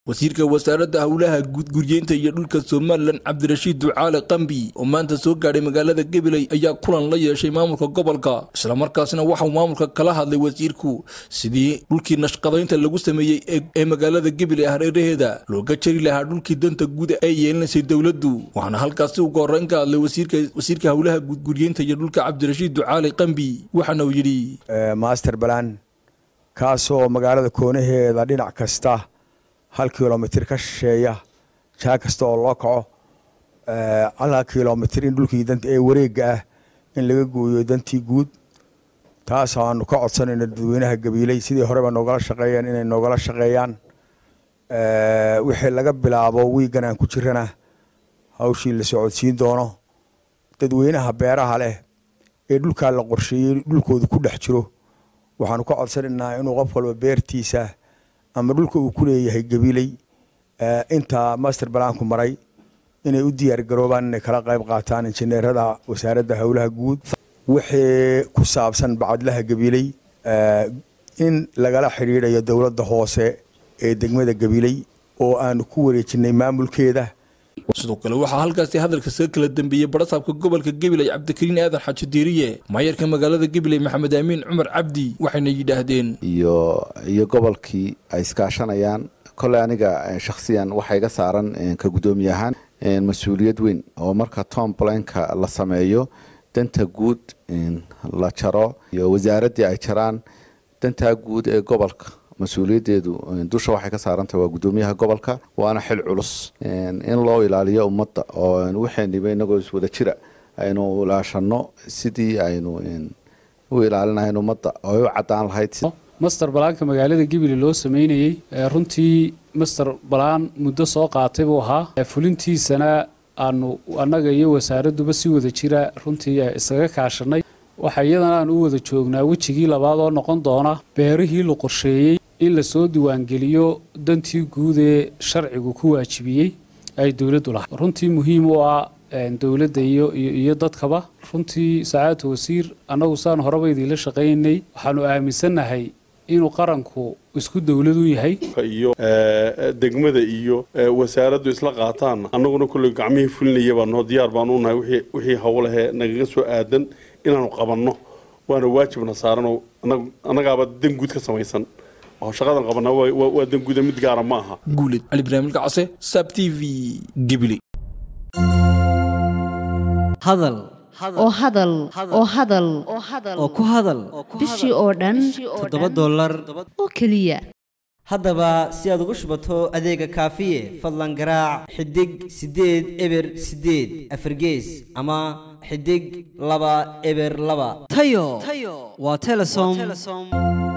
wasiirka wasaaradda howlaha guudguryeynta iyo dhulka somalilan cabdirashiid ducaale qambi oo maanta soo gaadhay magaalada gabiley ayaa kulan la yeeshay maamulka gobolka islamarkaasna waxauu maamulka kala hadlay wasiirku sidii dhulkii nashqadaynta lagu sameeyey ee magaalada gabiley hareeraheeda looga jari lahaa dhulkii danta guud ee yeelinaysay dowladdu waxaana halkaasi uga horreyn ka hadlay wasiirka howlaha guudguryeynta iyo dhulka cabdirashiid ducaale qambi waxaana uu yidhi master balan kaasoo magaalada koonaheeda dhinac kasta hal kilomitir ka shisheeya jaa kasta oo loo kaco halka kilomitir in dhulkii ee wareega ah in laga gooyo dantii guud taas aanu ka codsanayno dadweynaha gabiiley sidii horeba noogala shaqeeyeen inay noogala shaqeeyaan wixii laga bilaabo wiigan aan ku jirana hawshii la socodsiin doono dadweynaha beeraha leh ee dhulkaa la qorsheeyey dhulkoodu ku dhex jiro waxaanu ka codsanaynaa inuu qof walba beertiisa ama dhulka uu ku leeyahay gabiley intaa master balaanku maray inay u diyaar garoobaan inay kala qayb qaataan injineerada wasaaradda howlaha guud wixii ku saabsan bacadlaha gabiley in lagala xidhiidhayo dowladda hoose ee degmada gabiley oo aanu ku wareejinay maamulkeeda sidoo kale waxaa halkaasi hadalka saga kala dambeeyey barasaabka gobolka gabiley cabdikariin aadan xaaji diiriye maayarka magaalada gabiley maxamed aamiin cumar cabdi waxayna yidhaahdeen iyo iyo gobolkii ay iskaashanayaan kole aniga shakhsiyan waxaa iga saaran ka guddoomiye ahaan mas-uuliyad weyn oo marka tom blanka la sameeyo danta guud la jaro iyo wasaaraddii ay jaraan dantaa guud ee gobolka mas-uuliyaddeedu dusha waxay ka saarantahay waa guddoomiyaha gobolka waana xil culus in loo ilaaliyo ummadda oo waxayniba inagoo iswada jira aynu ilaashano sidii aynu u ilaalinahayn ummadda oo u caddaan lahayd master balaanka magaalada gabiley loo sameynayey runtii master balaan muddo soo qaatay buu ahaa fulintiisana aanu annaga iyo wasaaradduba si wada jira runtii isaga kaashanay waxaa iyadana aan u wada joognaa wejigii labaad oo noqon doona beerihii la qorsheeyey in lasoo diiwaangeliyo dantii guud ee sharcigu ku waajibiyey ay dowladdu lahay runtii muhiim u ah dowladda iyo iyo dadkaba runtii sacaadta wasiir annagu saan horeba idiinla shaqaynay waxaanu aaminsannahay inuu qaranku isku dowlad u yahay iyo degmada iyo wasaaraddu isla qaataan annaguna kolley gacmihii fulinaya baanoo diyaar baanu unahay wixii howlahee nagaga soo aadan inaanu qabanno waana waajibna saaranoo annagaaba dan guud ka samaysan oo shaqadan qabanaa waa dan guuda mid gaara ma aha guuled cali ibraahim ilkacase sab t v gibli hadal oo hadal oo hadal oo ku hadal bishii oo dhan toddoba dollar oo keliya haddaba si aad ugu shubato adeega kaafiye fadlan garaac xidig siddeed eber siddeed afargees ama xidig laba eber laba tayo waa telesom